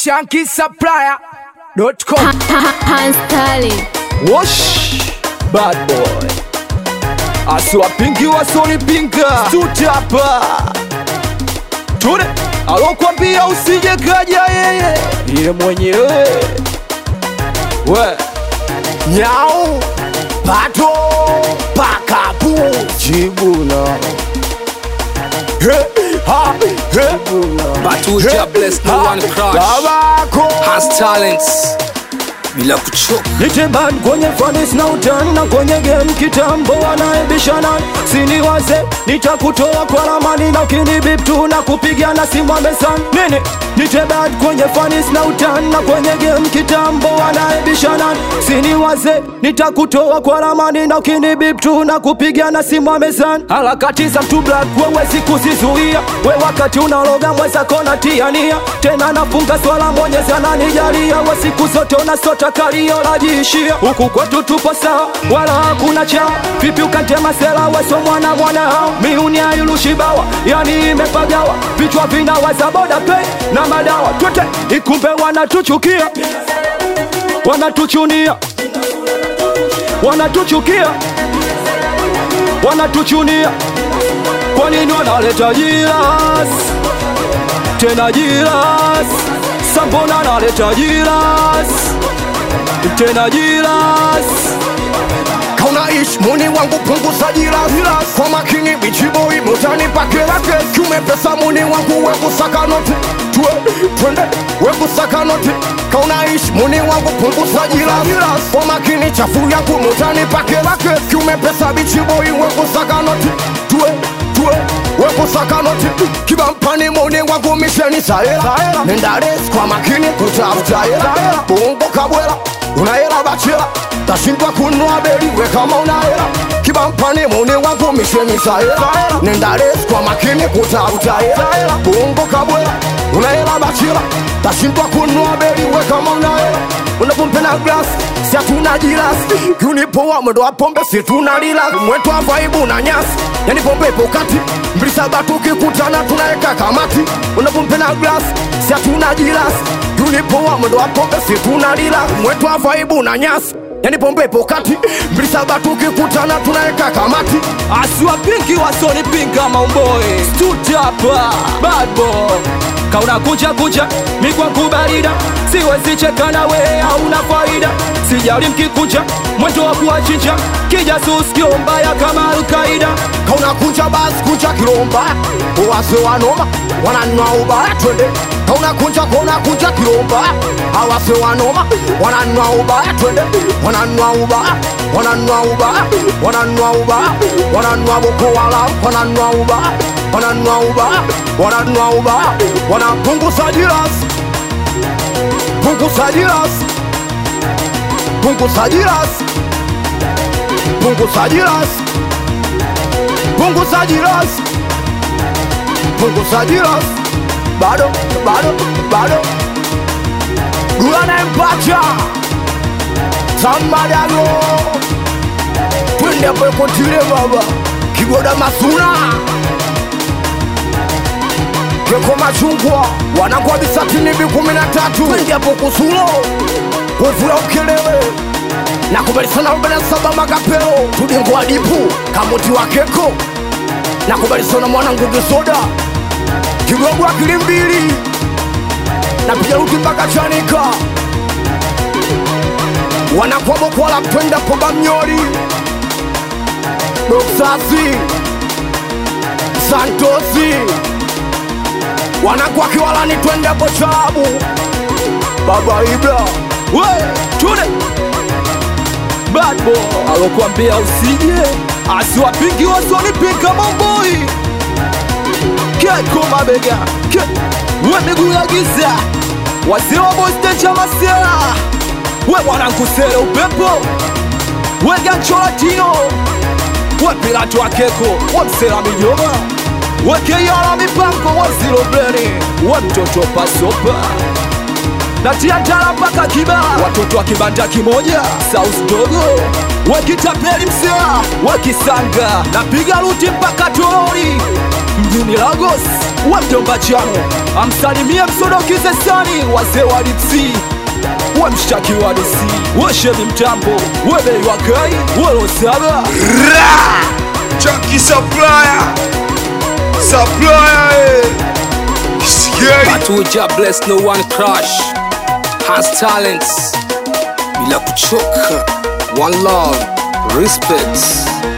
shankisupplier.com Hans Tali. Wash Bad boy asiwapingi wasonipinga tutapa tune alokwambia usije kaja yeye iye mwenyewe we nyau pato pakapu chibula He, ha, he, Batuja bless no ha, one crush babako Has talents bila kuchoka Niteban kwenye fanis na utani na kwenye game kitambo wanaebishana sini waze nitakutoa kwa ramani na ukinibip tu na kupigana simu amesan nini Nitebad kwenye fanis na utani na kwenye game kitambo wanaebishana sini waze nitakutoa kwa ramani na ukinibip tu na kupigana simu amesan harakati za mtu black wewezi kuzizuia we wakati unaloga mweza kona tiania tena nafunga swala mwenyezi ananijalia we siku zote unasota kalio lajiishia huku kwetu tupo sawa wala hakuna chao vipi ukatema sela weso mwana mwana hao miuni ayulushibawa yani imepagawa vichwa vinawaza boda pei na madawa twete ikumbe wanatuchukia wanatuchunia wanatuchukia wanatuchunia kwa nini wanaleta jiras tena jiras sambona naleta jiras tena jiras kaunaishi muni wangu punguza jiras kwa makini bichiboi mutani pakelake kiume pesa muni wangu wekusaka noti tue twende wekusaka noti kaunaishi muni wangu punguza jiras kwa makini chafu yangu mutani pakelake kiume pesa bichiboi wekusaka noti tue tue wekusaka noti kibampani muni wangu misheni saela nendares kwa makini kutafuta hela bongo kabwela unahela bachela tashindwa kunua beli we kama unahela kibampani muni wangu misheni saela nendares kwa makini kutafuta hela bongo kabwela unahela bachela tashindwa kunua beli we kama unahela unapompena glas si hatuna jilas kunipoa mwendo wa pombe si tuna lila mwetu wa vaibu na nyasi yani pombe ipo kati mbili saba tukikutana tunaweka kamati unapompena glas si hatuna jilas kunipoa mwendo wa pombe si tuna lila mwetu wa vaibu na nyasi yani pombe ipo kati mbili saba tukikutana tunaweka kamati asiwapingi wasonipinga maumboe stutapa badbo kauna kucha kucha mikwa kubarida siwezi cheka na we hauna faida sijali mkikucha mwendo wa kuwachinja kijasusi kio mbaya kama alkaida kauna kunja basi kunja kilomba wase wanoma wananwa ubaya twende kauna kunja kona kunja kilomba awase wanoma wananwa ubaya twende wananwa ubaya wananwa ubaya wananwa ubaya wananwa boko wala wananwa ubaya wananwa ubaya wananwa ubaya wanapunguza jirasi punguza jirasi punguza jirasi punguza jirasi punguza jirasi punguza jirasi bado bado bado duanaempacha samadago twende pekotile baba kigoda masuna keko machungwa wanangwa bisatini bi kumi na tatu twende hapo kusulo kuvula ukelewe na kubalisana arobaini na saba magapelo tudingwa dipu kamuti wa keko na kubalisana mwanangu kisoda kigogo akili mbili na piga ruti mpaka chanika wanakuwa bokwala twenda poba mnyori doksasi santosi wanakuwa kiwalani twende hapo chabu baba ibra we tune badbo alokuambia usije asiwapingi wasonipinga maumboe keko mabega ke we miguu ya giza wazee wa bostecha masela we mwanankusele upepo we gancholatino we pilato wa keko we msela mijoma we keyala mipango we zilobleni we mtoto pasopa natia ndala mpaka kiba watoto wa kibanda kimoja south dogo wakitapeli msea wakisanga napiga ruti mpaka torori mjini lagos wa mjomba chano amsalimie msodokize sani wazee wa lipsi we mshtaki wa dc wesheni mtambo webei wakai welosaga Chunky supplier, supplier, eh. Scary. Patuja bless no one crush has talents bila kuchoka one love respect